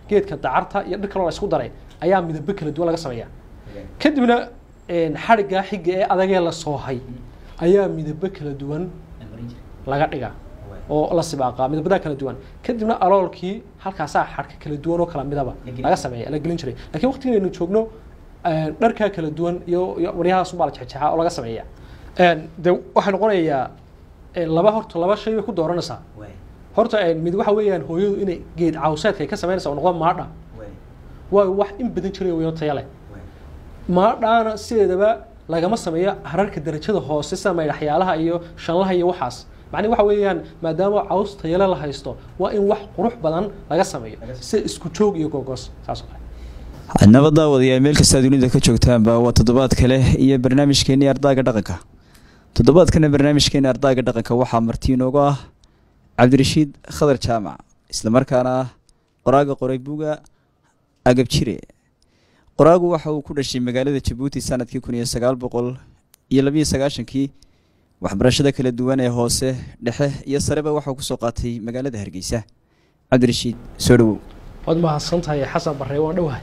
geedka dacarta iyo dhir kaloo la isku daray ayaa midabo kala duwan laga sameeya kadibna xadhiggaa xiga ee adagee la soohay ayaa midabo kala duwan laga dhigaa oo la sibaaqaa midabadaa kala duwan kadibna aloolkii halkaasaa xadhka kala duwan oo kala midaba laga sameeya la gelin jiray lakiin waqtigan aynu joogno dharkaa kala duwan iyo iyo waryahaasunbaa la jexjexaa oo laga sameeya de waxay noqonayaa laba horta laba shay bay ku dooranaysaa horta mid waxa weeyaan hooyadu inay geed cawseedka ay ka samaynaysa oo noqdo maadha waa wax in badan jiray weyo taya leh maadhaana sideedaba lagama sameeyo hararka darajada hoose sida maydhaxyaalaha iyo shanlaha iyo waxaas macnihi waxa weeyaan maadaama caws tayale la haysto waa in wax qurux badan laga sameeyo sida isku joog iyo gogoos saas oo kale nabad daawadayaal meel kastaa dunida ka joogtaanba waa toddobaad kale iyo barnaamijkeenii ardaaga dhaqanka toddobaadkana barnaamijkeeni ardaaga dhaqanka waxaa marti inoogu ah cabdirashiid khadar jaamac islamarkaana ah qoraaga qoray buga agab jire qoraagu waxa uu ku dhashay magaalada jabuuti sanadkii kun iyo sagaal boqol iyo labiyo sagaashankii waxbarashada kala duwan ee hoose dhexe iyo sareba waxauu kusoo qaatay magaalada hargeysa cabdirashiid soo dhawow waad mahadsan tahay xasan barre waan dhowahay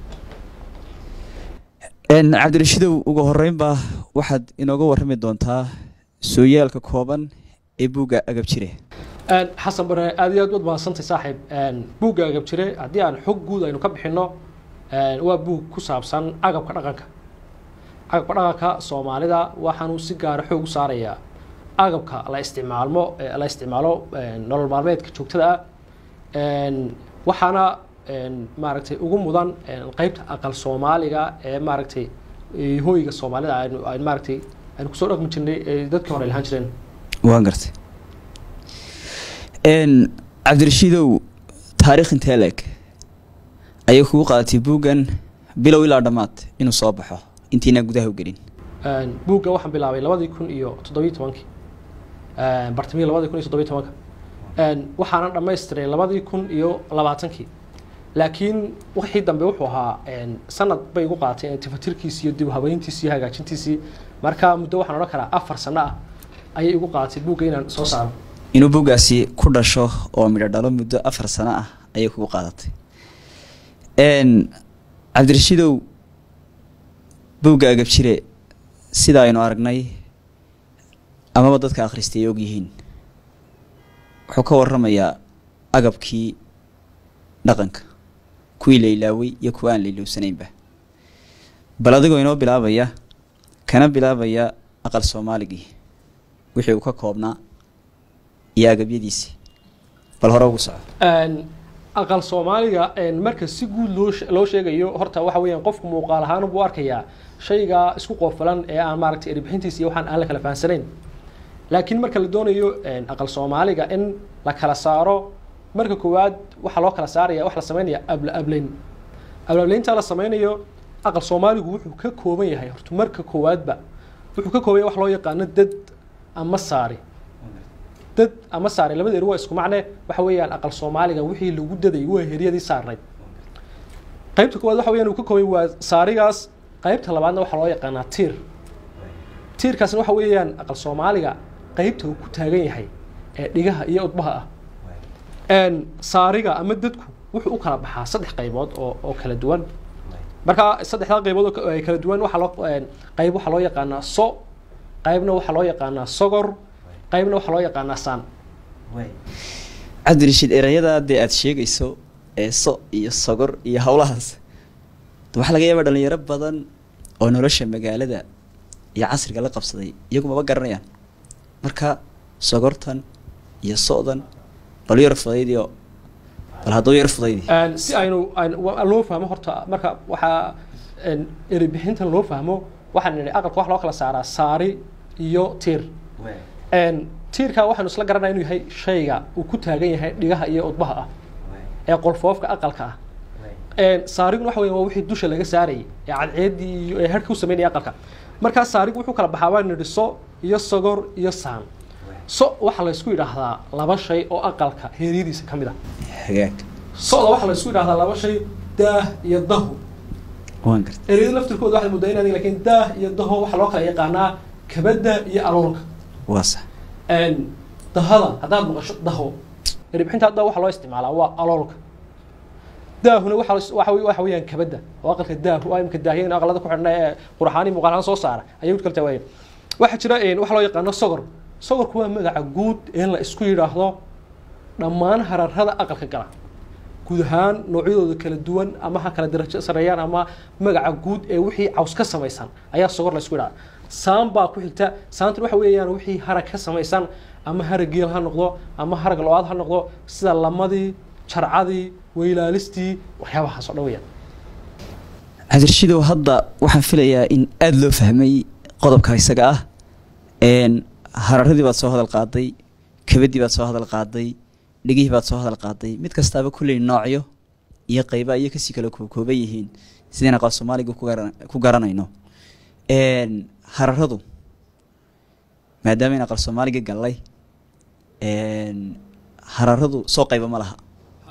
cabdirashiidow ugu horeynba waxaad inooga warrami doontaa sooyaalka kooban ee buugga agab jire xasan bare aad iyo aad waad mahadsantahay saaxiib buugga agab jire haddii aan xog guud aynu ka bixinno waa buug ku saabsan agabka dhaqanka agabka dhaqanka soomaalida waxaanu si gaara xoog u saarayaa agabka la isticmaalmo la isticmaalo nolol maalmeedka joogtada ah waxaana maaragtay ugu mudan qeybta aqal soomaaliga ee maaragtay hooyiga soomaalida aynu aynu maaragtay aynu kusoo dhaqmi jirnay ee dadkii hore lahaan jireen waan gartay cabdirashiidow taariikh intee leeg ayay kugu qaadatay buuggan bilow ilaa dhammaad inuu soo baxo intiinaa gudaha u gelin buugga waxaan bilaabay labadii kun iyo toddobiyi tobankii bartamihii labadii kun iyo toddobiyi tobanka waxaana dhamaystiray labadii kun iyo labaatankii laakiin wixii dambe wuxuu ahaa sanad bay igu qaaatay tifatirkiisi iyo dib habeyntiisi iyo hagaajintiisii marka muddo waxaan odhan karaa afar sano ah ayay igu qaaatay buugga inaan soo saaro inuu buuggaasi ku dhasho oo midho dhalo muddo afar sano ah ayay kugu qaadatay cabdirashiidow buugga agab jire sida aynu aragnay amaba dadka akhristay ay og yihiin wuxuu ka warramayaa agabkii dhaqanka kuwii la ilaaway iyo kuwa aan la ilowsanaynba bal adigoo inoo bilaabaya kana bilaabaya aqal soomaaligii wixii uu ka koobnaa iyo agabyadiisii bal hore ugu soco aqal soomaaliga marka si guud loo loo sheegayo horta waxa weeyaan qofku muuqaal ahaan buu arkayaa shayga isku qoofalan ee aan maaragtay erbixintiisa iyo waxaan aan la kala fahansanayn laakiin marka la doonayo aqal soomaaliga in la kala saaro marka koowaad waxaa loo kala saaraya waxa la sameynaya abla ablayn abla ablaynta la sameynayo aqal soomaaligu wuxuu ka kooban yahay horta marka koowaadba wuxuu ka kooban yahay wax loo yaqaano dad ama saari dad ama saari labadeedu waa isku macne waxa weeyaan aqal soomaaliga wixii lagu daday waa heryadii saarnayd qaybta koowaad waxa weeyaan uu ka kooban waa saarigaas qaybta labaadna waxaa loo yaqaanaa tiir tiirkaasna waxa weeyaan aqal soomaaliga qaybta uu ku taagan yahay ee dhigaha iyo udbaha ah saariga ama dadku wuxuu u kala baxaa saddex qaybood oo oo kala duwan marka saddexdaa qaybood oo kala duwan waxaa loo qayb waxaa loo yaqaanaa so qaybna waxaa loo yaqaanaa sogor qaybna waxaa loo yaqaanaa saan cabdirashiid erayada dee aada sheegayso ee so iyo sogor iyo howlahaas waxaa laga yaabaa dhalinyaro badan oo nolosha magaalada iyo casriga la qabsaday iyagu maba garanayaan marka sogortan iyo so-dan bal yar fudaydiyo bal hadduu yar fudaydi si aynu loo fahmo horta marka waxaa eribixintan loo fahmo waxaan nidhi aqalka wax loo kala saaraa saari iyo tiir tiirka waxaanu isla garanaya inuu yahay shayga uu ku taagan yahay dhigaha iyo udbaha ah ee qolfoofka aqalka ah saariguna waxa weya waa wixii dusha laga saarayay ee cadceeddii iyo ee harhka u sameynaya aqalka markaa saarigu wuxuu kala baxaa baa nidhi so iyo sogor iyo saan so waxaa la isku yidhaahdaa laba shay oo aqalka heeryadiisa ka mid ah hagaag soda waxaa la isku yidhahdaa laba shay daah iyo dahu waan garta eryada laftirkooda waxaad muddaa inaad lakin daah iyo daho waxaa loo kala yaqaanaa kabada iyo aloolka waa sax dahada haddaad maqasho daho erbixinta hadda waxaa loo isticmaalaa waa aloolka daahuna waxa waxa wey- waxa weeyaan kabadda oo aqalka daahu oo imka daahiyeen aqalada ku xidhna ee qurxaani muuqaalahaan soo saara ayay u kala tawaayeen waxaa jira een, waxa loo yaqaano sogor sogorku waa magaca guud ee la isku yidhaahdo dhammaan hararada aqalka gala guud ahaan noocyadooda kala duwan ama ha kala darajo sareeyaan ama magaca guud ee wixii caws ka samaysan ayaa sogor la isku yidhahda saan baa ku xigta saantan waxa weeyaan wixii harag ka samaysan ama harag geel ha noqdo ama harag lo-aad ha noqdo sida lamadii jarcadii weylaalistii waxyaabahaas oo dhan weeyaan cabdirashiidow hadda waxaan filayaa in aada loo fahmay qodobka isaga ah een hararadii baad soo hadal qaaday kabadii baad soo hadal qaaday dhegihii baad soo hadal qaaday mid kastaaba kulley noocyo iyo qayba iyo kasii kala kookooban yihiin sideen aqal soomaaliga ku garan- ku garanayno een hararadu maadaama in aqal soomaaliga gallay een hararadu soo qayba ma laha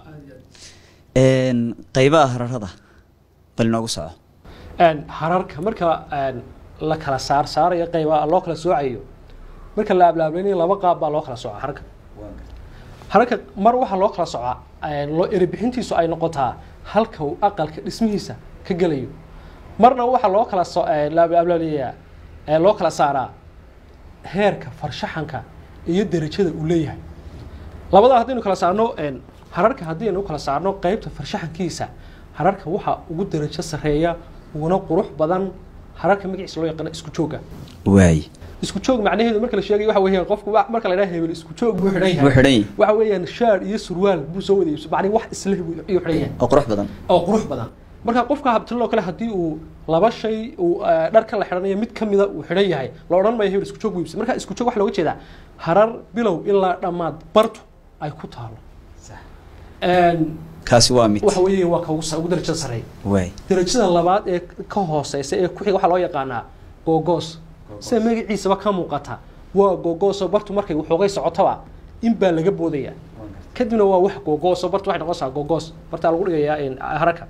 een qaybaha hararada bal inoogu soco Een, hararka marka een, la kala saar saarayo qayba loo kala soocayo marka la ablaablaynayo laba qaab baa loo kala sooca hararka hararka mar waxaa loo kala socaa een, loo erebixintiisu ay noqotaa halka uu aqalka dhismihiisa ka gelayo marna waxaa loo kala so een, la ablaablayaa ee loo kala saaraa heerka farshaxanka iyo derajada uu leeyahay labadaa haddaynu kala saarno een, hararka haddaynu kala saarno qeybta farshaxankiisa hararka waxaa ugu darajo sarreeya uguna qurux badan hararka magaciisa loo yaqaano isku jooga waay isku joog macnaheedu marka la sheegayo waxa weeyaan qofku wa- marka la yidhaha hebel isku joog buu xidhan wuu yahay xidhan yahay waxa weeyaan shaar iyo surwaal buu soo wada iibso macnii wax isleh buu ayuu xidhan yahay oo qurux badan oo qurux badan marka qofka habtiloo kale haddii uu laba shay uu eh, dharka la xidhanayo mid kamida uu xidhan yahay la odhan maayo hebel isku joog buu iibso marka isku joog waxa looga jeedaa harar bilow ilaa dhammaad bartu ay ku taalo Een, kaasi waa mid waxa weeye waa ka ugu sa- ugu darajada sarreeya waay darajada labaad ee ka hooseysa ee ku xiga waxaa loo yaqaanaa googoos sida magaciisaba ka muuqata waa googooso bartu markay waxoogay socotaba in baa laga boodaya kadibna waa wax googooso bartu waxay noqonaysaa googoos bartaa lagu dhigayaa een, haraka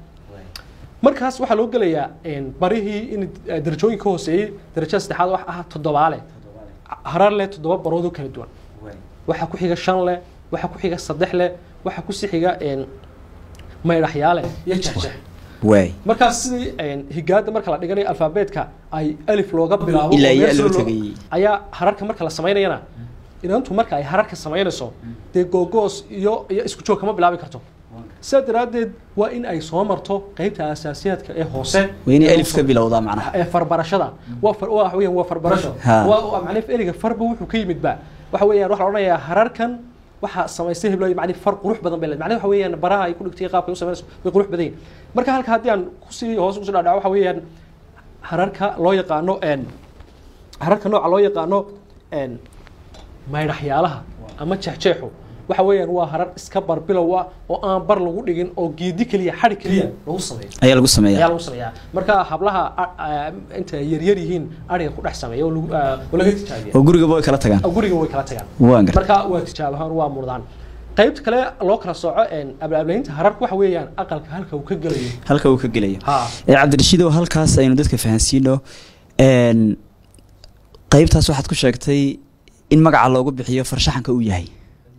markaas waxaa loo gelayaa een, barihii in eh, darajooyin ka hooseeyey darajada saddexaad wax ah toddobaale harar leh toddoba baroodoo kala duwan waxaa ku xiga shan leh waxaa ku xiga saddex leh waxaa ku sii xiga een, maydhaxyaale iyo jexjex waay markaas sidii een, higaada marka la dhiganayo alfaabeetka ay alif looga bilaabo Ilaa oo iyo meel loo sare loo- tagay. ayaa hararka marka la samaynayana inantu marka ay hararka samaynayso dee googoos iyo iyo isku joog kama bilaabi karto sidaa daraaddeed waa in ay soo marto qeybta asaasiyaadka ee hoose waa inay alif ka bilowdaa macnaha ee farbarashada waa far waa weeyaan waa farbarasho Ha. waa waa macnaheedu ereyga farba wuxuu ka yimid ba waxa weeyaan waxa la odhanayaa hararkan waxa samaystay heblo macni far qurux badan bay leedahay macnaheedu waxa weeyaan baraha ay ku dhigtay qaabka ay u samaynayso way qurux badan yihiin marka halka haddii aan kusii hoos kusii dhaadhaco waxa weeyaan hararka loo yaqaano een hararka nooca loo yaqaano een maydhaxyaalaha ama jeexjeexu waxa weeyaan waa harar iska barbilow ah oo aan bar lagu dhigin oo geedi keliya xadhi keliya lagu sameeyo ayaa lagu ayaa sameeyaa lagu sameeyaa marka hablaha a- a- inta yaryar yihiin ariga ku dhex sameeya oo lagu- ah, oo laga tijaabiya oo gurigaba way kala tagaan oo guriga way kala tagaan waan gar marka waa tijaab ahaan waa murdaan qaybta kale loo kala sooco een, ablaablaynta hararka waxa weeyaan aqalka halka uu ka gelayo halka uu ka gelayo ha ee cabdirashiidow halkaas aynu dadka fahansiino een qaybtaas waxaad ku sheegtay in magaca loogu bixiyo farshaxanka uu yahay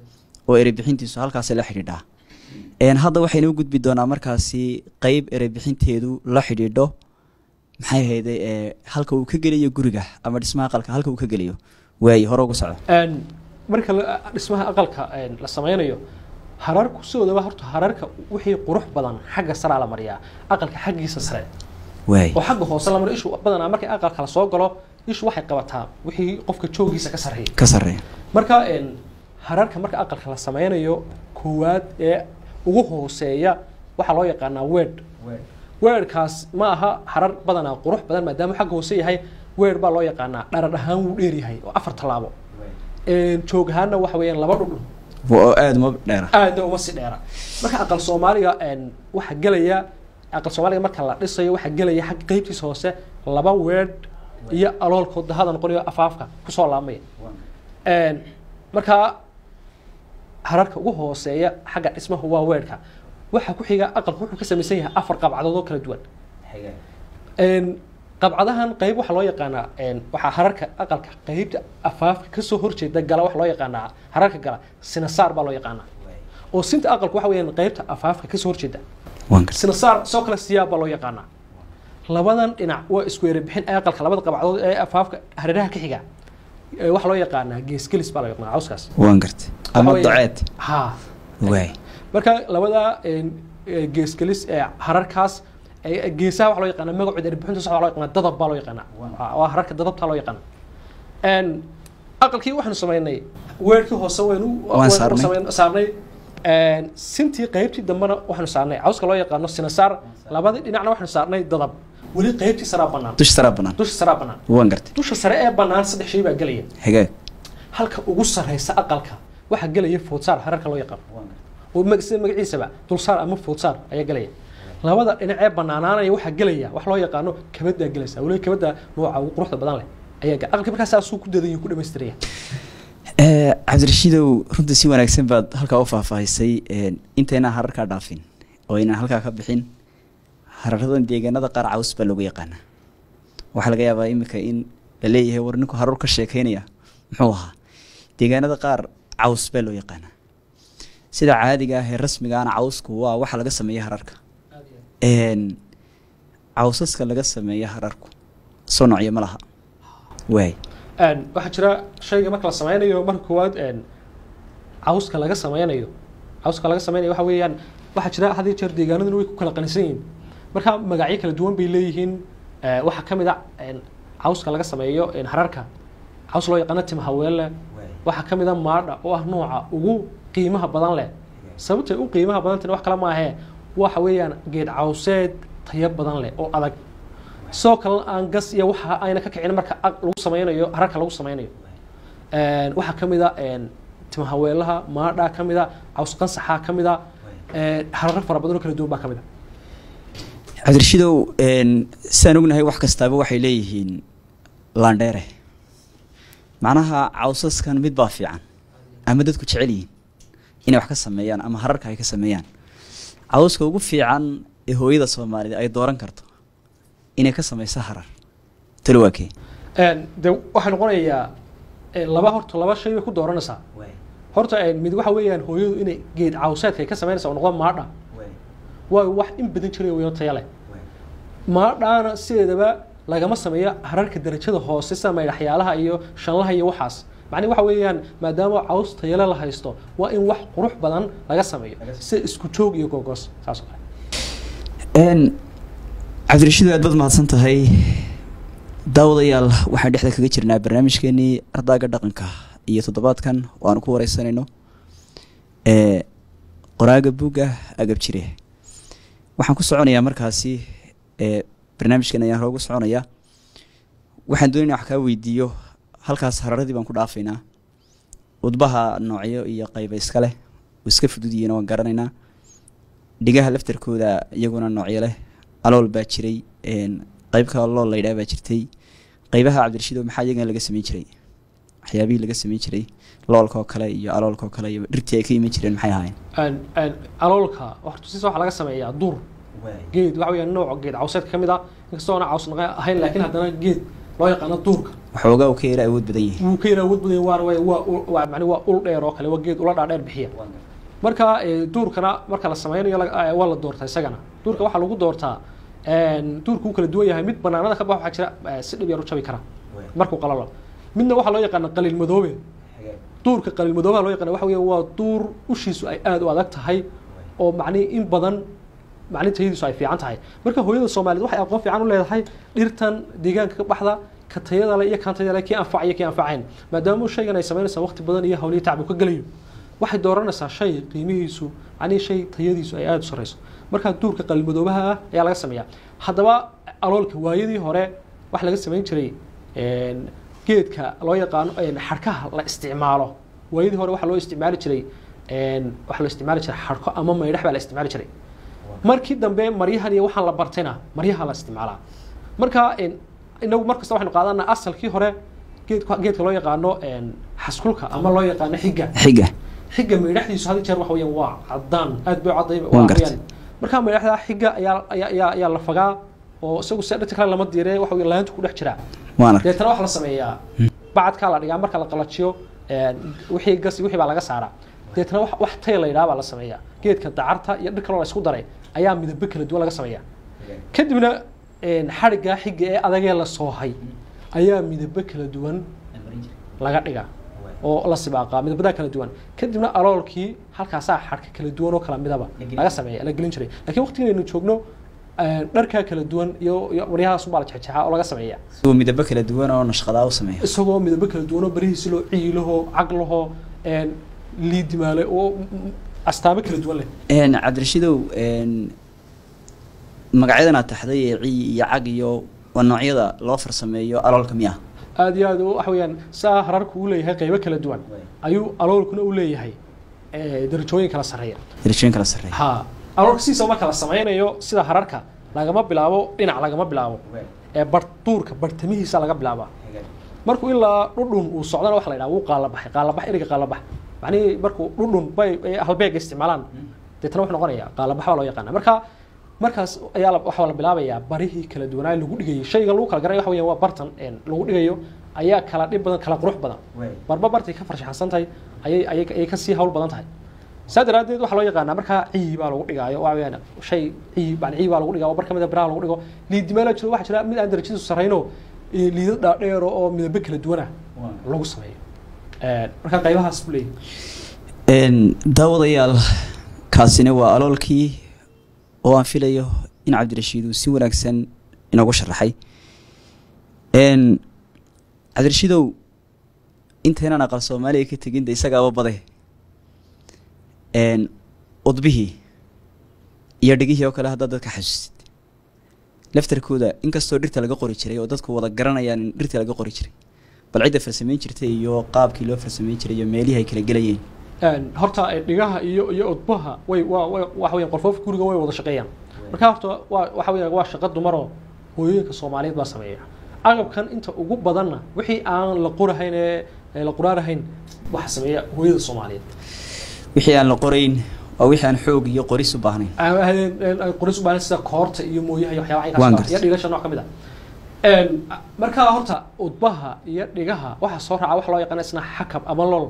oo ereybixintiisu halkaasay la xidhiidhaa een hadda waxaynu u gudbi doonaa markaasi qayb ereybixinteedu la xidhiidho maxay ahayday ee halka uu ka gelayo guriga ama dhismaha aqalka halka uu ka gelayo waaye hore ugu socdo Een, marka la- dhismaha aqalka een, la sameynayo hararku sidoodaba horta hararka wixii qurux badan xagga saraa la mariyaa aqalka xaggiisa sare waaye oo xagga hoose la mariyo ishu badanaa markay aqalka la soo galo ishu waxay qabataa wixii qofka joogiisa ka sarreeya ka sarreeya marka een, hararka marka aqalka la sameynayo koowaad ee ugu hooseeya waxaa loo yaqaanaa weed weerkaas ma aha harar badanaa qurux badan maadaama xagga hoose yahay weer baa loo yaqaanaa dharar ahaan wuu dheer yahay oo afar tallaabo Een, joog ahaanna waxa weeyaan laba dhudhun oo aada uma dheera aadna uma si dheera marka aqal soomaaliga een, waxaa gelaya aqal soomaaliga marka la dhisayo waxaa gelaya xag qeybtiisa hoose laba weedh iyo aloolkood dahada noqonayo afaafka kusoo laamaya Een, marka hararka ugu hooseeya xagga dhismaha waa weedhka waxaa ku xiga aqalku wuxuu ka samaysan yahay afar qabcadood oo kala duwan Een, qabcadahan qayb waxaa loo yaqaanaa een, waxaa hararka aqalka qeybta afaafka kasoo horjeeda gala waxaa loo yaqaanaa hararka gala sinasaar baa loo yaqaanaa oo sinta aqalku waxa weeyaan qeybta afaafka kasoo horjeeda waan gartay sinasaar soo kale siyaab baa loo yaqaanaa labadan dhinac waa isku erebixin aqalka labada qabacdood ee afaafka hareeraha ka xiga ee waxaa loo yaqaanaa geesgelis baa loo yaqaanaa cawskaas waan gartay ama Waxa weeye- daceed ha waay marka labada een, ee, geesgelis ee hararkaas ee, geesaha waxaa loo yaqaanaa magacooda erbixinta sax waxaa loo yaqaanaa dadab baa loo yaqaanaa Waa- waa hararka dadabtaa loo yaqaanaa Een, aqalkii waxaanu samaynay weerkii hoose waynu Waan waynu saarnay. samayn- saarnay Een, sintii qaybtii dambena waxaanu saarnay cawska loo yaqaano sinasaar labadii dhinacna waxaanu saarnay dadab weli qaybtii saraa bannaan dusha saraa banaan dusha saraa bannaan waan gartay dusha sare ee bannaan saddex shay baa gelaya hagaag halka ugu sarreysa aqalka waxaa gelaya foodsaar hararka loo yaqaano oo mag- sida magaciisaba dulsaar ama foodsaar ayaa gelaya labada dhinac ee banaanaanaya waxaa gelaya wax loo yaqaano kabaddaa gelaysa weliba kabadda nooca ugu quruxda badan leh ayaa gel- aqalka markaas saasuu ku dadan ku dhamaystiraya Eh, cabdirashiidow runtii si wanaagsan baad halkaa u faahfaahisay een, intaynaan hararkaa dhaafin oo aynaan halkaa ka bixin hararadan deegaanada qaar caws baa loogu yaqaanaa waxaa laga yaabaa iminka in la leeyahay war ninku harar ka sheekeynaya muxuu ahaa deegaanada qaar caws baa loo yaqaanaa sida caadiga ah ee rasmigaana cawsku waa waxa laga sameeya hararka Een, cawsaska laga sameeya hararku soo noocyo ma laha waay Een, waxaa jira shayga marka la sameynayo marka koowaad een, cawska laga sameynayo cawska laga sameynayo waxa weeyaan waxaa jira had iyo jeer deegaanaduna way ku kala qanisan yihiin marka magacyo kala duwan bay leeyihiin Ee, waxaa ka mid a een, cawska laga sameeyo een, hararka caws loo yaqaano tim haweelle waxaa ka mid a maadha oo ah nooca ugu qiimaha badan leh sababtay u qiimaha badantana wax kale maahee waxa weeyaan geed cawseed tayo badan leh oo adag sidoo kalena aan gas iyo waxa ayna ka kicin marka ag lagu sameynayo hararka lagu sameynayo Een, waxaa ka mid a een, timahaweelaha maadhaa ka mid a caws qansaxaa ka mid a een, hararo fara badan oo kala duwan baa ka mid a cabdirashidow een, sidaan ognahay wax kastaaba waxay leeyihiin laandheere macnaha cawsaskan mid baa fiican ama dadku jecel yihiin inay wax ka sameeyaan ama hararka ay ka sameeyaan cawska ugu fiican ee hooyada soomaalida ay dooran karto inay ka sameyso harar talo waa kee Een, de waxay noqonayaa een, laba horta laba shay bay ku dooranaysaa horta een, mid waxa weeyaan hooyadu inay geed cawseedka ay ka sameynaysa oo noqdo maadha waayo wax in badan jiray weyo taya leh maadhaana sideedaba lagama sameeyo hararka darajada hoose sida maydhaxyaalaha iyo shanlaha iyo waxaas macnihi waxa weeyaan maadaama caws tayale la haysto waa in wax qurux badan laga sameeyo sida isku joog iyo gogoos saas oo kale Een, cabdirashidow aad baad mahadsan tahay daawadayaal waxaan dhexda kaga jirnaa barnaamijkeenii ardaaga dhaqanka iyo toddobaadkan oo aanu ku wareysanayno ee qoraaga buugga agab jire waxaan ku soconayaa markaasi ee barnaamijkan ayaan hore ugu soconayaa waxaan doonaya wax kaa weydiiyo halkaas hararadii baan ku dhaafaynaa udbaha noocyo iyo qayba iska leh oo iska fudud yihiin waan garanaynaa dhigaha laftarkooda iyaguna noocyo leh alool baa jiray een, qayb kale lool laydhaa baa jirtay qaybaha cabdirashiido maxaa iyagana laga sameyn jiray waxyaabihii laga sameyn jiray loolka oo kale iyo aloolka oo kale iyo dhirtii ay ka iman jireen maxay ahaayeen Een, een, aloolka horta siisa waxaa laga sameeyaa dur geed waxa weeyaan nooc geed cawseedka ka mid ah inkastoo aan caws naqa ahayn laakiin haddana geed loo yaqaano duurka waxoogaa uu ka yara awood badan yahay wuu ka yara awood badan waana waa waa ul- waa macni waa ul dheer oo kale waa geed ula dhaadheer bixiya marka ee, duurkana marka la sameynayo la- ee, waa la doortaa isagana duurka waxaa lagu doortaa een, duurku wuu kala duwan yahay mid banaanada ka bax waxaa jira ee, si dhib yar u jabi kara markuu qalalo midna waxaa loo yaqaana qaliil madoobe duurka qaliil madoobaha loo yaqaana waxa weeye waa duur ushiisu ay aada u adag tahay oo macnihi in badan macni tayadiisu ay fiican tahay marka hooyada soomaaliyeed waxay aqoon fiican u leedahay dhirtan deegaanka ka baxda ka tayada le iyo kaan tayada le kii anfacaya kii anfacayn maadaama shaygan ay samaynaysaa waqti badan iyo hawliyo tacbu ka gelayo waxay dooranaysaa shay qiimihiisu macnihi shay tayadiisu ay aada u sareyso marka duurka qalmadoobaha ah ayaa laga sameeyaa haddaba aloolka waayadii hore waxa laga samayn jiray een, geedka loo yaqaano een, xadhkaha la isticmaalo waayadii hore waxaa loo isticmaali jiray een, waxaa loo isticmaali jiray xadhko ama maydhax baa la isticmaali jiray markii dambe maryahan iyo waxaan la bartayna maryaha la isticmaalaa marka een, inagu markasta waxaynu qaadanaa asalkii hore geedka geedka loo yaqaano een, xaskulka ama loo yaqaano xiga xiga xiga maydhaxdiisu had iyo jeer waxa weeyaan waa cadaan aad bay u cadday Waan gartay. marka maydhaxda xiga ayaa ayaa ayaa ayaa la fagaa oo isagu se dhirta kale lama diire waxa weeye laanta ku dhex jiraa waan arkay deetana waxaa la sameeyaa bacadkaa la dhigaa marka la qalajiyo een, wixii gas iyo wixii baa laga saaraa deetana wax wax tay la yidhaha baa la sameeyaa geedka dacarta iyo dhir kaloo la isku daray ayaa midabo kala duwan laga sameeyaa kadibna xadhiggaa xiga ee adagee la soohay ayaa midabo kala duwan laga dhigaa oo la sibaaqaa midabadaa kala duwan kadibna aloolkii halkaasaa xadhka kala duwan oo kala midaba laga sameeya la gelin jiray lakiin waqtigan aynu joogno dharkaa kala duwan iyo iyo maryahaas unbaa la jexjeexaa oo laga sameeya isagoo midabo kala duwan oo nashqadaa u sameeya isagoo midabo kala duwan oo barihiisi loo ciilaho caglaho liidimaale oo astaamo kala duwan leh cabdirashidow magacyadan aad taxday ee ciy iyo cag iyo waa noocyada loo farsameeyo aloolka miya aad iyo aad waxa weeyaan saa hararku u leeyahay qaybo kala duwan ayuu aloolkuna u leeyahay darajooyin kala sarreeya darajooyin kala sarreeya ha aloolka sidiisa marka la sameynayo sida hararka lagama bilaabo dhinac lagama bilaabo ee bar duurka bartamihiisa laga bilaabaa markuu ilaa dhudhun uu socdana waxa la yidhaha wuu qaalabaxay qaalabax eriga qaalabax macnihii markuu dhudhun bay halbeega isticmaalaan deetana wuxuu noqonaya qaalabax baa loo yaqaana marka markaas ayaa waxaa la bilaabayaa barihii kala duwanaa lagu dhigayay shayga lagu kala garanaya waxa weeyaan waa bartan lagu dhigayo ayaa kala dhib badan kala qurux badan barba bartay ka farshaxansan tahay ayay ayay ayay kasii hawl badan tahay saa daraaddeed waxaa loo yaqaanaa markaa ciyi baa lagu dhigaayo waxa weeyaan shay ciyi baan ciyi baa lagu dhigaa oo bar ka mid a biraha lagu dhigo liidimaala jiro waxaa jira mid aan darajadiisu sarrayno liidad dhaadheero oo midabo kala duwana lagu sameeyo marka qaybahaas buu leeyahay daawadayaal kaasina waa aloolkii oo aan filayo in cabdirashiid uu si wanaagsan inoogu sharaxay cabdirashiidow intaynaan aqal soomaaliya ka tegin de isagaaba bade udbihii iyo dhigihii oo kale haddaad dadka xasuusid laftarkooda inkastoo dhirta laga qori jiray oo dadku wada garanayaan in dhirta laga qori jiray bal cidda farsameyn jirtay iyo qaabkii loo farsameyn jiray iyo meelihii ay kala gelayeen horta dhigaha iyo iyo udbaha way waa way waxa weeyaan qolfoofka guriga way wada shaqeeyaan marka horta waa waxa weeyaan waa shaqo dumaroo hooyooyinka soomaaliyeed baa sameeya agabkan inta ugu badanna wixii aan la qorahayn ee la quraarahayn waxa sameeya hooyada soomaaliyeed wixii aan la qorayn waa wixii aan xoog iyo qoris u baahnayn qoris u baahan sida koorta iyo mooyaha iyo waxyaabaha Waan inkaas gartay. iyo dhigasha nooc ka mid ah markaa horta udbaha iyo dhigaha waxaa soo raaca waxa loo yaqaana isna xakab ama lol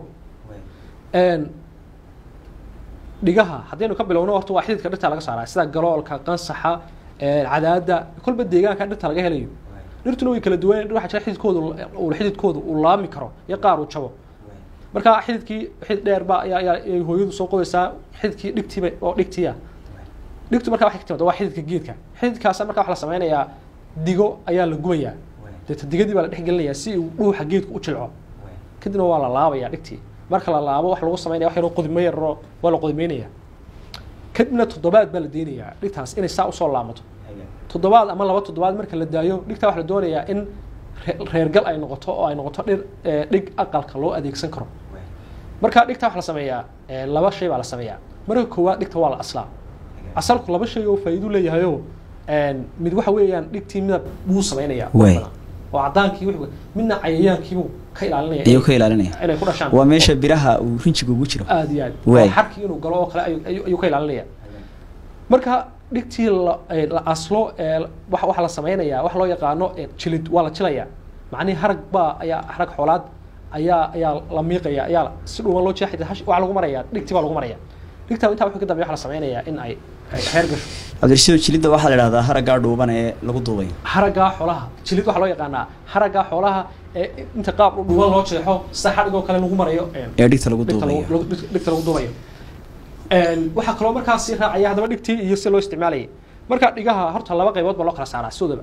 dhigaha haddaynu ka bilowno horta waa xididka dhirta laga saaraa sida galoolka qansaxa cadaada kolba deegaanka dhirta laga helayo dhirtuna way kala duwan waxaa jira xididkooda uu xididkooda uu laami karo iyo qaar uu jabo marka xididkii xidid dheer baa ayaa ayaa ay hooyadu soo qodaysaa xididkii dhigtiiba oo dhigtiya dhigtu marka waxay ka timaada waa xididka geedka xididkaasa marka waxa la sameynayaa digo ayaa la gubayaa deeta digadii baa la dhex gelinayaa si uu dhuuxa geedku u jilco kadibna waa la laabayaa dhigtii marka la laabo wax lagu sameynaya wax yaroo qodimo yaroo waa la qodimeynaya kadibna toddobaad baa la deynayaa dhigtaas inay saa usoo laamato toddobaad ama laba toddobaad marka la daayo dhigtaa waxa la doonayaa in re- reergal ay noqoto oo ay noqoto dhir ee, dhig aqalka loo adeegsan karo marka dhigta waxa la sameeyaa ee, laba shay baa la sameeyaa marka koowaad dhigta waa la aslaa asalku laba shay oo faa'iido leeyahayo een, mid waxa weeyaan dhigtii midab buu sameynaya Waay. oo cadaankii wixii- midna cayayaankiibuu ka ilaalinaya ayuu ka ilaalinaya inay ku dhashaan waa meesha biraha uu rinjiga ugu jiro aad iyo aad Waay. oo xarkii inuu galo oo kale ayuu- ayuu ayuu ka ilaalinaya marka dhigtii la ee, la aslo ee, waxa waxa la sameynayaa waxa loo yaqaano ee, jilid waa la jilayaa macnihi harag baa ayaa harag xoolaad ayaa ayaa la miiqaya ayaa si dhuuban loo jeexaya hash- waxaa lagu maraya dhigtii baa lagu maraya dhigtaa intaa wuxuu ka dambeeya waxa la sameynayaa in ay ay reer gasho cabdirashiid jilidda waxaa la idhahdaa haraggaa dhuuban ee lagu duubay haraggaa xoolaha jilid waxaa loo yaqaanaa haraggaa xoolaha ee inta qaab dhuuban loo jeexo sida xadhigoo kale lagu marayo een, ee dhigta lagu dhigta lagu- duubayo lagu- dhigta lagu duubayo Een, waxaa kaloo markaas sii raacaya haddaba dhigtii iyo si loo isticmaalayay marka dhigaha horta laba qaybood baa loo kala saaraa sidoodaba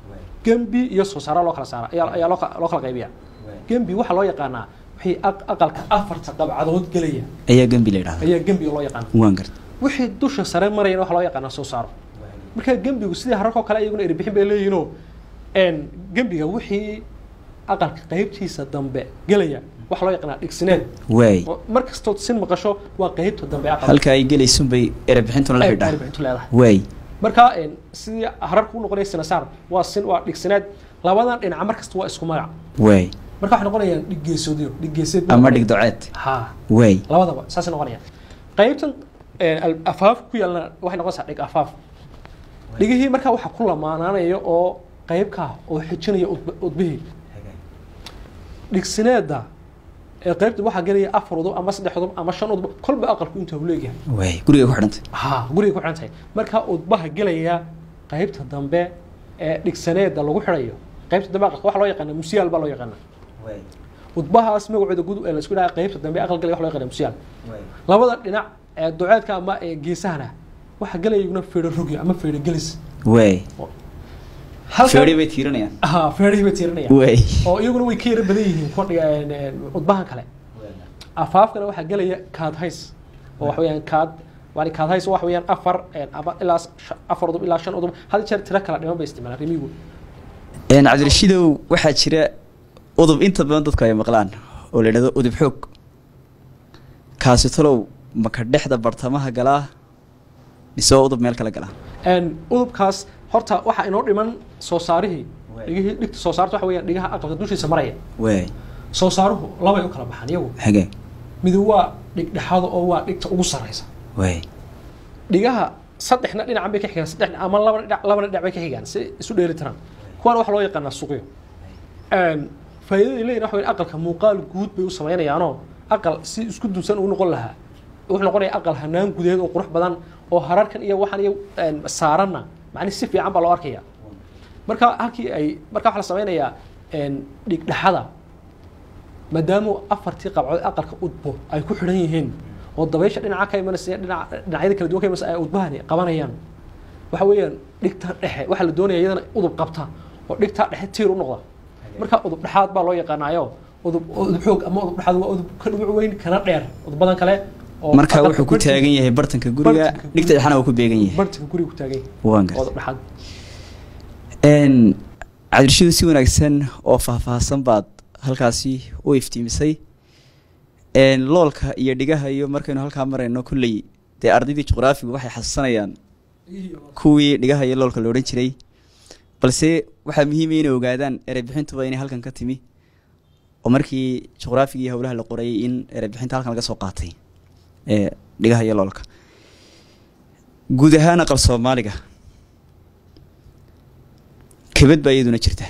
gembi iyo soo saara loo kala saara ayaa ayaa loo ka- loo kala qaybiya gembi waxaa loo yaqaanaa wixii aq- aqalka afarta qabcadood gelaya ayaa gembi la idhahdaa ayaa gembiga loo yaqaana waan garta wixii dusha sare marayana waxaa loo yaqaanaa soo saaro marka gembigu sidii hararkoo kale iyaguna erbixin bay leeyihiinoo een, gembiga wixii aqalka qaybtiisa dambe gelaya waxaa loo yaqaanaa dhigsineed waay oo mar kastood sin maqasho waa qaybta dambe aqalka halka ay gelaysun bay erebixintuna la ay xidhaa erbixintu leedahay waay marka een, sidii hararku u noqonaya sinasaar waa sin waa dhigsineed labadan dhinaca mar kasta waa isku magac waay marka waxay noqonayaan dhiggeesoodyo dhiggeeseed buu ama noqonaya. dhig doceed ha waay labadaba saasay noqonayaan qaybtan een, al- afaaf ku yaalna waxay noqonaysaa dhig afaaf dhigihii markaa waxaa ku lamaanaanaya oo qaybka oo xijinaya udb- udbihii dhigsineeda ee qaybta waxaa gelaya afar udub ama saddex udub ama shan udub kolba aqalku inta uu leeyahay waay guriga ku xidhantay ha guriga ku xihan tahay marka udbaha gelaya qaybta dambe ee dhigsaneeda lagu xidhayo qaybta dambe aqalka waxa loo yaqaana musiyaal baa loo yaqaana udbahaas magacooda gud ee la isku dhaha qaybta dambe aqal gelaya waxa loo yaqaana musiyaal labada dhinac ee duceedka ama ee geesahana waxaa gelaya iyaguna feedho rogi ama feedho gelis waay Halkan- feeri bay tiiranayaan ha feedhihii bay tiirinayaan waay oo iyaguna way ka yara badan yihiin kuwa dhiga een, een, udbahan kale afaafkana waxaa gelaya kaad hays oo wax weeyaan kaad yani kaad hays wax weeyaan afar een, ama ilaa sh- afar udub ilaa shan udub had jeer tiro kala dhiman bay isticmaalaan rimigu Een, cabdirashiidow waxaa jira udub inta badan dadku ay maqlaan oo la yidhahdo udub xoog kaasi talow maka dhexda bartamaha galaa mise waa udub meel kale galaa Een, udubkaas horta waxaa inoo dhiman soo saarihii Waay. dhigihii dhigta soo saarta waxa weeyaan dhigaha aqalka dushiisa maraya waay soo saaruhu labay u kala baxaan iyagu xagee mid waa dhig dhexaada oo waa dhigta ugu sarreysa waay dhigaha saddexna dhinacan bay ka xigaan saddex ama laba dhinac labana dhinac bay ka xigaan si isu dheeli tiraan kuwana waxaa loo yaqaanaa suqyo Een, faa'iidada ay leeyihin waxa weeye aqalka muuqaal guud bay u samaynayaanoo aqal si isku dunsan uu noqon lahaa wuxuu noqonaya aqal hanaan gudeed oo qurux badan oo hararkan iyo waxaan iyo een, saaranna macni si fiican baa loo arkaya marka halkii ay marka waxaa la samaynayaa een, dhigdhexada maadaama afartii qabcood aqalka udbo ay ku xidhan yihiin oo dabaysha dhinaca ka imanaysa dhinaca dhinacyada kala duwan ka imanaysa ay udbahani qabanayaan waxa weeyaan dhigta dhexe waxaa la doonaya iyadana udub qabta oo dhigta dhexe tiir u noqda marka udub dhexaad baa loo yaqaanaayo udub udub xoog ama udub dhexaad waa udub ka dhubuc weyn kana dheer udubadan kale oo marka aqalka wuxuu ku bartanka- taagan yahay bartanka guriga bartanka dhigta dhexana uu ku beegan yahay bartanka guriga ku taagan yahay waan oo gartay udub dhexaad Een, cabdirashiidow si wanaagsan oo faahfaahsan baad halkaasi u iftiimisay Een, loolka iyo dhigaha iyo markaynu halkaa marayno kulley dee ardaydii juqraafigu waxay xasuusanayaan kuwii dhigaha iyo loolka la odhan jiray balse waxaa muhiima inay ogaadaan ereybixintuba inay halkan ka timi oo markii juqraafiga iyo howlaha la qorayay in ereybixinta halkan laga soo qaatay ee dhigaha iyo loolka guud ahaan aqal soomaaliga kebad baa iyaduna jirta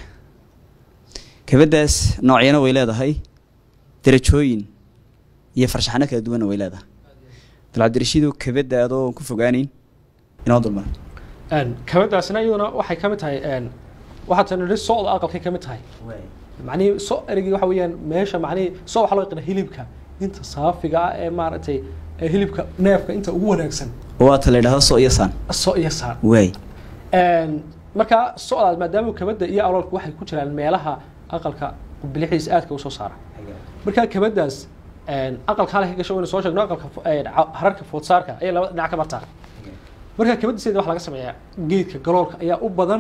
kebaddaas noocyana way leedahay darajooyin iyo farshaxano kala duwanna way leedahay bal cabdirashiidow kebadda adoo ku fogaaneyn inoo dulmar Een, kabadaasina iyaduna waxay ka mid tahay een, waxaa tan nidhi socda aqalkay ka mid tahay macnihii so erigii waxa weeyaan meesha macnihii so waxaa loo yaqaana hilibka inta saafiga ah ee maaragtay ee hilibka neefka inta ugu wanaagsan waata la yidhahdo so iyo saan so iyo saar waay Een, marka socdaas maadaama kabada iyo aloolka waxay ku jiraan meelaha aqalka bilixdiisa aadka u soo saara marka kabadaas een, aqalka halka ka gasho waynu soo sheegno aqalka fo- een, ca- hararka foodsaarka ayay labada dhinac ka martaa marka kabadiseeda waxaa laga sameeyaa geedka galoolka ayaa u badan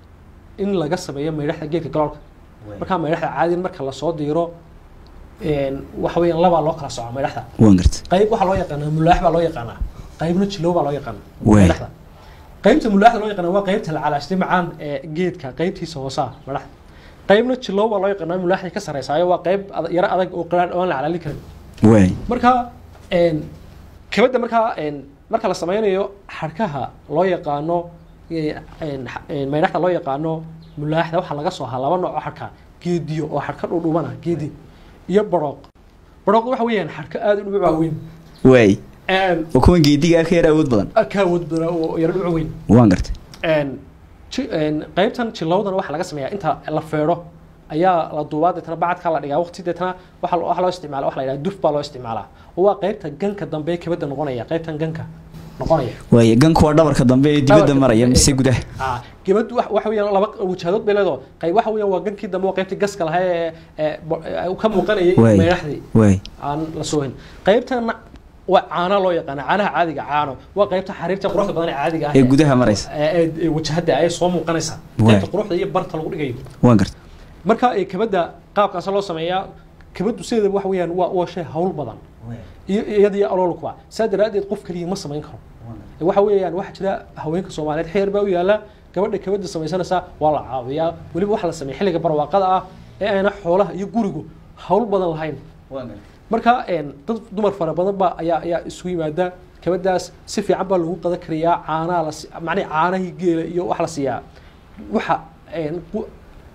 in laga sameeyo maydhaxda geedka galoolka markaa maydhaxda caadiyan marka lasoo diiro een, waxa weeyaan labaa loo kala soco maydhaxda waan garta qayb waxaa loo yaqaanaa mulaax baa loo yaqaanaa qaybna jilow baa loo yaqaanaa Waay. madaxda qaybta mulaaxda loo yaqaanaa waa qaybta la calaashtay macaan ee geedka qaybtiisa hoosaa madaxda qaybna jilow baa loo yaqaanaa mulaaxda ka sarreysaayo waa qayb ad- yaro adag oo qalaadh oo aan la calaalin karin waay marka een, kabadda markaa een, marka la sameynayo xadhkaha loo yaqaano ee, een, xa- een, maydhaxda loo yaqaano mulaaxda waxaa laga soo haa laba nooc oo xadhka geediyo oo xadhka dhudhubana geedi iyo barooq barooqda waxa weeyaan xadhka aad u dhubuc waaweyn waay Een, oo kuwan geediga ka yar awood badan ka awood badan oo yaro dhucu weyn waan garta Een, ji- een, qaybtan jilowdana waxaa laga sameeyaa inta la feedho ayaa la duubaa deetana bacadka la dhigaa waqti deetana waxa lo- waxa loo isticmaala waxa la yidhaha duf baa loo isticmaalaa oo waa qaybta ganka dambe ee kabadda noqonaya qaybtan ganka noqonaya waay ganku waa dhabarka dambe ee dibadda Dhabarka maraya dambe ee- mise gudaha Ah, gabadhu wax- waxa weeyaan laba wajaadood bay leedahay qayb waxa weeyaan waa gankii dambe waa qaybtii gaska lahaa ee ee bo- ee ka muuqanayay waay meedhaxdii waay aan la soo hin qaybtana waa caana loo yaqaana caanaha caadiga caano waa qaybta xariirta quruxda badan ee caadiga ah ee gudaha maraysa ee- ee ee wajahada ay soo muuqanaysa Waay. qaybta quruxda iyo barta lagu dhigayo waan garta marka ee kabadda qaabkaas loo sameeyaa kabaddu sideedaba waxa weeyaan waa waa shay hawl badan iyo iyada iyo aloolkuba saa daraaddeed qof kaliya ma samayn karo Ee waxa weeyaan waxaa jira haweenka soomaaliyeed xeer baa u yaala gabadha kabadda samaysanaysa waa la caawiyaa weliba waxa la sameeya xilliga barwaaqada ah ee ayna xoolaha iyo gurigu hawl badan lahayn marka een, dad dumar fara badan baa ayaa ayaa isugu yimaada kabadaas si fiican baa lagu qadan karayaa caanaha la si- macnaha caanahii geela iyo wax la siiyaa waxa een, qu-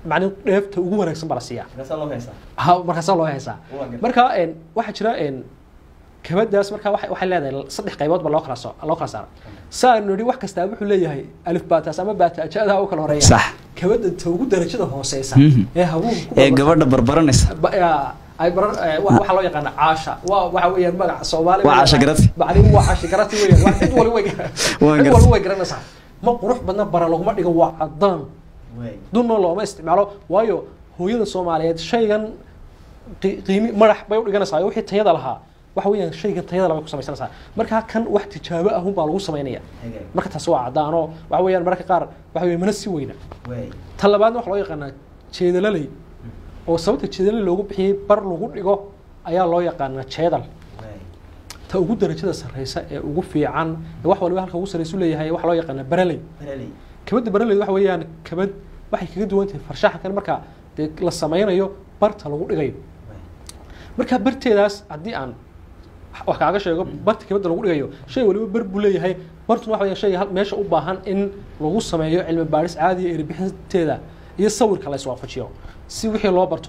macni dheefta ugu wanaagsan baa la siiyaa ha markaasaa loo haysaa marka een, waxaa jira een, kabadaas marka waxay waxay leedahay saddex qaybood ba loo kala soo loo kala saara saanu nidhi wax kastaa wuxuu leeyahay alif baataas ama baataajada u kala horeeya sax kabada ta ugu darajada hooseysa Mhm. ee hawuhu ku ee barbar- gabadha barbaranaysa ba- yaa, ay barar eh, wa- waxaa loo yaqaana caasha waa waxa weeyaan magaca soomaali Waa caasha garati. bacdin waa caasha garati weeyaan waa cid wali way Waan cid gartay. wali way garanaysaa ma qurux badna bara laguma dhigo waa cadaan dunna looma isticmaalo waayo hooyada soomaaliyeed shaygan qi- qiimi madax bay u dhiganaysaa iyo wixii tayada lahaa waxa weeyaan shaygan tayada labay ku samaysanaysaa marka kan wax tijaabo ahun baa lagu samaynaya marka taasi waa cadaan oo waxa weeyaan mararka qaar waxa weeye mana si weyna tan labaadna waxa loo yaqaanaa jeedalaley oo sababta jeedaley loogu bixiyey bar lagu dhigo ayaa loo yaqaanaa jeedal ta ugu darajada sarreysa ee ugu fiican ee wax waliba halka ugu sarreysa u leeyahay waxa loo yaqaanaa baraley kabadda baraleyda waxa weeyaan kabad waxay kaga duwan tahay farshaxankan marka dee la sameynayo barta lagu dhigayo marka barteedaas haddii aan wax kaaga sheego barta kabadda lagu dhigayo shay waliba bar buu leeyahay bartuna waxa weeyaan shayga hal- meesha u baahan in lagu sameeyo cilmi baadhis caadiya ee erbixinteeda iyo sawirka la iswaafajiyo si wixii loo barto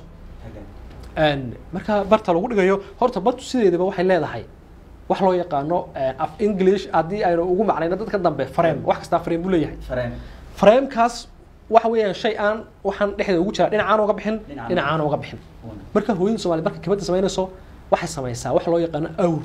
Een, marka barta lagu dhigayo horta bartu sideedaba waxay leedahay wax loo yaqaano een, af english haddii aynu ugu macnayno dadka dambe frame wax kastaa frame buu leeyahay framekaas waxa weeyaan shay aan waxaan dhexdeeda ugu jira dhinacaan uga bixin Dhinacaan. dhinacaan uga bixin marka hooyada soomaaliya marka kabadda samaynayso waxay samaysaa wax loo yaqaano awr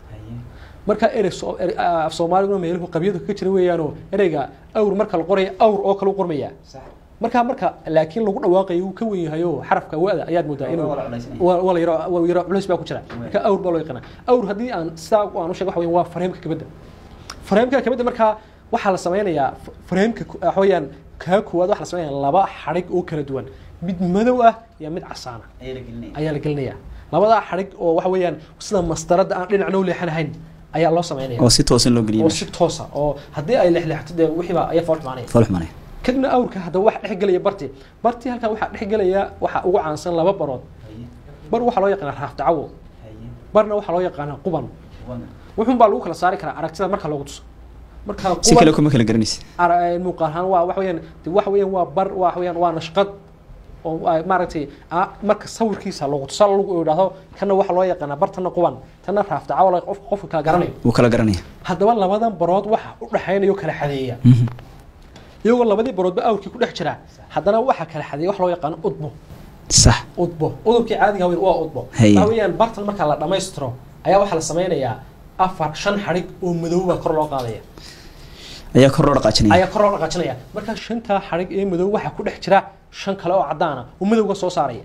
marka erey soo- ere- af soomaaliguna meeluhu qabyadu kaga jira weeyaanoo ereyga awr marka la qoraya awr oo kale u qormaya marka marka laakiin lagu dhawaaqayo uu ka wen yahay oo xarafka wada ayaad moodaa inuu Waa la culaysanaya. waa waa la yaro waa yaro culays baa ku jira marka awr baa loo yaqaana awr haddii aan sidaa aan u sheego waxa weeyaan waa fareemka kabadda fareemka kabadda markaa waxaa la sameynayaa f- fareemka ku- waxa weeyaan kaa koowaad waxaa la sameynaya laba xadhig oo kala duwan mid madow ah iyo mid casaana ayaa la gelinaya labadaa xadhig oo waxa weeyaan sida mastarada aan dhinacna u leexanahayn ayaa loo sameynaya oo si toosan loo geliyay oo si toosa oo haddii ay leexleexato dee wixiiba ayaa fool xumaanaya fool xumanay kadibna awrka haddaba waxa dhex gelaya barti barti halkan waxaa dhex gelaya waxa ugu caansan laba barood bar waxaa loo yaqaanaa raafdacawo barna waxaa loo yaqaanaa quban wuxuun baa lagu kala saari karaa aragtida marka loogu tuso marka si kale quban kuma kala garanaysa ara- muuqaal ahaan waa waxa weeyaan de waxa weeyaan waa bar waxa weeyaan waa nashqad oo ay maaragtay ah, marka sawirkiisa loogu tusa lagu idhaahdo kana waxa loo yaqaanaa bartana quban tana raafdacawo la- qof qofka kala garanayo wuu kala garanaya haddaba labadan barood waxa u dhexaynayo kala xadeeya iyagoo labadii baroodba awrkii ku dhex jira haddana waxa kala xadeeya wax loo yaqaano udbo sax udbo udubkii caadiga weyn waa udbo Haye. waxa weeyaan bartan marka la dhammaystiro ayaa waxaa la sameynayaa afar shan xadhig oo madow baa kor loo qaadaya ayaa kor loo dhaqaajinaya ayaa kor loo dhaqaajinaya marka shantaa xadhig ee madow waxaa ku dhex jira shan kale oo caddaana oo madowga soo saaraya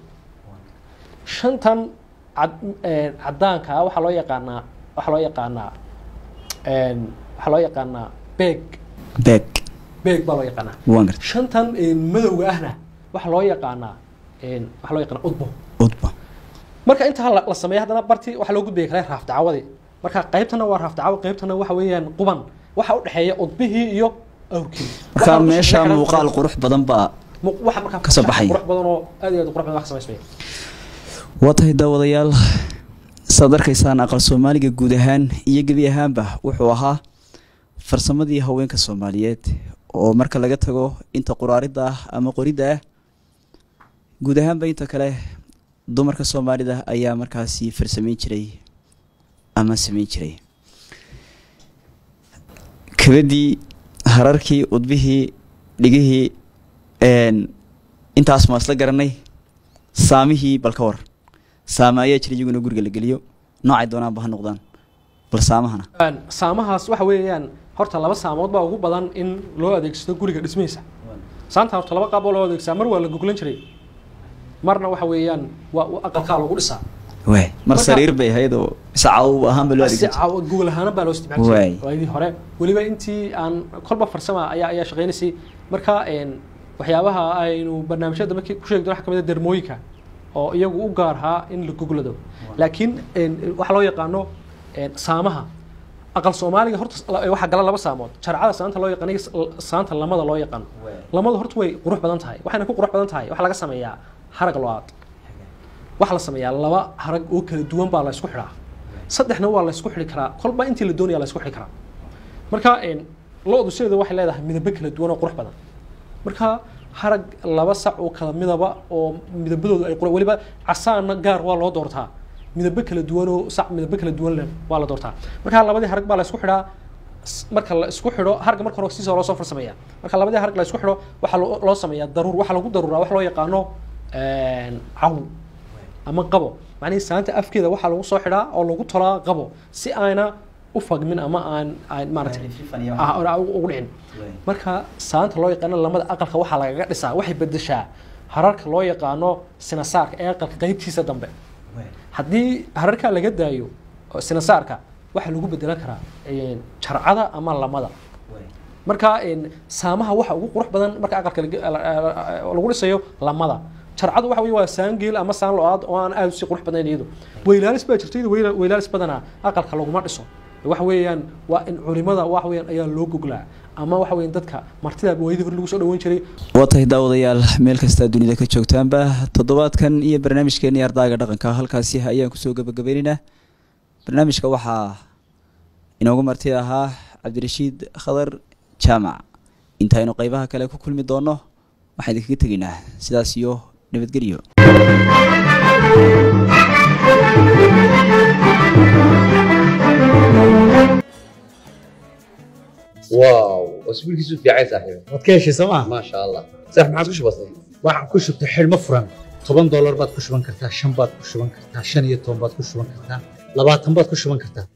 shantan cad een, caddaanka ah waxaa loo yaqaanaa waxaa loo yaqaanaa een, waxaa loo yaqaanaa beeg beeg beeg baa loo yaqaanaa waan gartay shantan een, madowga ahna waxaa loo yaqaanaa een, waxaa loo yaqaanaa udbo udba marka intaa la, la sameeya haddana barti waxaa loo gudbaya kale raafdacawadii marka qaybtana waa raafdacawo qaybtana waxa weeyaan quban waxa u dhexeeya udbihii iyo awrkii marka Waxa meesha kusoo muuqaal qurux badan baa mu- waxa markaa ka soo baxaya. qurux badan oo aad iyo aad u qurux badan wax samaysmaya waa tahay daawadayaal saad arkaysaan aqal soomaaliga guud ahaan iyo gebi ahaanba wuxuu ahaa farsamadii haweenka soomaaliyeed oo marka laga tago inta quraaridda ah ama qoridda ah guud ahaanba inta kale dumarka soomaalida ayaa markaasi farsameyn jiray ama sameyn jiray kabadii hararkii udbihii dhigihii een, intaas maan isla garanay saamihii bal ka war saame ayaa jira iyaguna guriga la geliyo noocay doonaanba ha noqdaan bal saamahana Een, saamahaas waxa weeyaan horta laba saamood baa ugu badan in loo adeegsado guriga dhismihiisa saanta horta laba qaab oo loo adeegsaa mar waa la goglan jiray marna waxa weeyaan waa waa aqalkaa lagu dhisaa waay mar Marka- sariir bay ahayd oo mise caw ahaanba loo si adeegsan jiray. caawa gogol ahaana baa loo isticmaali Waay. jiray waayadii hore weliba intii aan kolba farsama ayaa ayaa shaqaynaysay marka een, waxyaabaha aynu barnaamijyada dambe ku sheegi doon waxa kamid ah dermooyinka oo iyagu u gaar ahaa in la goglado laakiin een, waxa loo yaqaano een, saamaha aqal soomaaliga horta la- waxaa gala laba saamood jarcada saanta loo yaqaano iyo s- saanta lamada loo yaqaano lamada horta way qurux badan tahay waxayna ku qurux badan tahay waxaa laga sameeyaa harag lo-aad waxaa la sameeyaa laba harag oo kala duwan baa la isku xidhaa saddexna waa la isku xidhi karaa kolba intii la doonaya la isku xidhi karaa marka een, lo-du sideeda waxay leedahay midabo kala duwan oo qurux badan marka harag laba sac oo kala midaba oo midabadoodu ay qura weliba casaanna gaar waa loo doortaa midabo kala duwan oo sac midabo kala duwan leh waa la doortaa marka labadii harag baa la isku xidhaa s- marka la isku xidho harga marka hore siisa loo soo farsameeya marka labadii harag la isku xidho waxaa loo loo sameeyaa daruur waxaa lagu daruuraa wax loo yaqaano cawl ama qabo macnihii saanta afkeeda waxaa lagu soo xidhaa oo lagu tolaa qabo si aana u fagmin ama aan aan maaragtay ah, ah, ugu dhicin marka saanta loo yaqaano lamada aqalka waxaa lagaga dhisaa waxay bedeshaa hararka loo yaqaano sinasaarka ee aqalka qeybtiisa dambe haddii hararka laga daayo oo sinasaarka waxaa lagu bedelan karaa een, jarcada ama lamada marka een, saamaha waxa ugu qurux badan marka aqalka laga- la- la- lagu dhisayo lamada jarcadu waxa weye waa saan geel ama saan lo-aad oo aan aad usii qurux badnayn iyadu weylaalis baa jirta iyadu weyla- weylaalis badanaa aqalka laguma dhiso waxa weeyaan waa in culimada waxa weeyaan ayaa loo goglaa ama waxa weeyaan dadka martida waayadii hore lagu soo dhaweyn jiray waa tahay daawadayaal meel kastaa dunida ka joogtaanba toddobaadkan iyo barnaamijkeenii ardaaga dhaqanka halkaasi ayaan kusoo gebagabaynaynaa barnaamijka waxaa inoogu marti ahaa cabdirashiid khadar jaamac intaynu qeybaha kale ku kulmi doono waxaan idinkaga tegaynaa sidaas iyo nabadgelyo واو اسبوع كيسو في عيسى صاحبي waad ka heshay sooma ما شاء الله صح ما عادش بسيط waxaan ku shubtay xidhmo furan toban doolar baad ku shuban kartaa shan baad ku shuban kartaa shan iyo toban baad ku shuban kartaa labaatan baad ku shuban kartaa